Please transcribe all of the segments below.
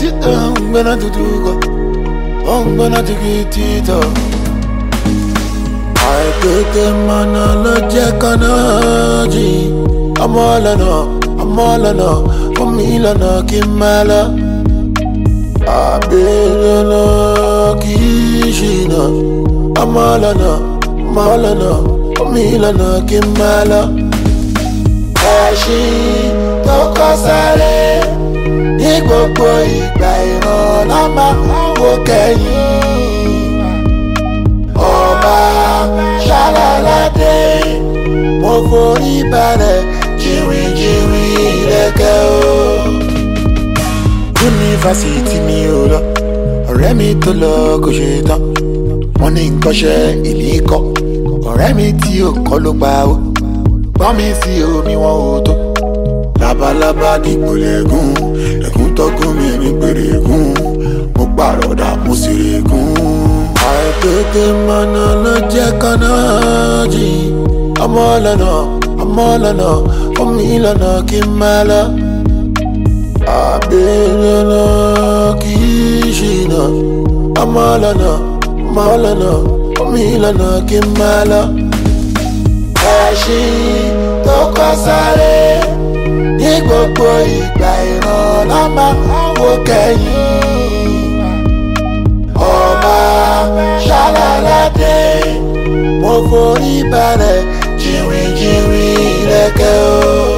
ti ń gbẹ́nà dúdú kọ́ ó ń gbẹ́nà tìkìtìtọ̀. àìtètè mọ̀nà ló jẹ́ kọ́nà jì ọmọ lọ́nà ọmọ lọ́nà fún mi lọ́nà kí n máa lọ. àbẹ̀rẹ̀ náà kì í ṣìnà ọmọ lọ́nà ọmọ lọ́nà fún mi lọ́nà kí n máa lọ. ẹṣin tó kọ́ sáré ní gbogbo ìgbà ìrànlọ́ máa wò kẹ́yìn. ọba ṣáláládé mo forí balẹ̀ jìnrìnjìnrìn ìrẹ́kẹ́ o. yunifásitì mi ò lọ ọ̀rẹ́ mi tó lọ kò ṣe tán wọ́n ní nkọ́ṣẹ́ èmi kọ́ ọ̀rẹ́ mi tí ò kọ́ ló pa ó gbọ́n mi sí omi wọn ò tó labalábá dìgbòlẹ̀ gùn ẹ̀gún tọ́gùn mi ní gbèrègùn mo pàrọ̀dà mo sì règùn. àìtètè mọ̀nà ló jẹ́ kọ́nà jì ọmọ lọ́nà ọmọ lọ́nà fún mi lọ́nà kí n máa lọ. àbẹ̀rẹ̀ náà kì í ṣìnà ọmọ lọ́nà ọmọ lọ́nà fún mi lọ́nà kí n máa lọ. ẹṣin tó kọ́ sáré ní gbogbo ìgbà ìrànlọ́ máa wò kẹ́yìn. ọba ṣáláládé mo forí balẹ̀ jìnrìnjìnrìn rẹ̀kẹ́ o.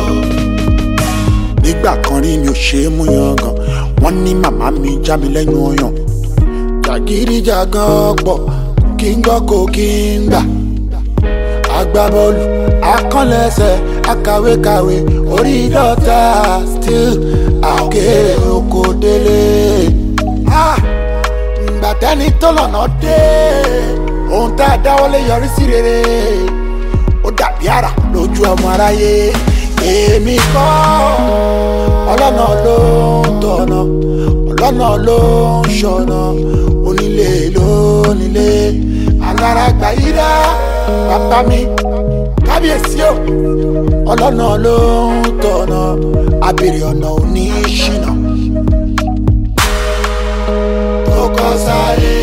nígbà kan rí mi ò ṣe é mú yangàn wọ́n ní màmá mi já mi lẹ́nu ọyàn. jàgídíjàgan pọ̀ kí n gbọ́ kó kí n gbà agbábọ́ọ̀lù akọ́lẹ́sẹ̀ akàwékàwé orí dọ́ta still àkèrè oko délé. ǹgbà tẹ́ni tó lọ́nà dé ohun tá a dáwọ́lé yọrí sí rere ó dàbí àrà lójú ọmọ aráyé èmi kọ́ ọlọ́nà ló ń tọ̀nà ọlọ́nà ló ń ṣọ̀nà onílé ló nílé alára gbà yí dá bàbá mi kábíyèsí o ọlọ́nà ló ń tọ̀nà abèrè ọ̀nà òní ṣìnà tó kọ́ sáré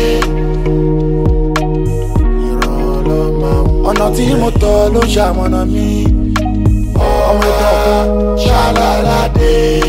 ìrànlọ́ máa ń ọ̀nà tí mo tọ̀ ló ṣàmọ̀nà mi ọmọ ìtọ́ ṣáláládé.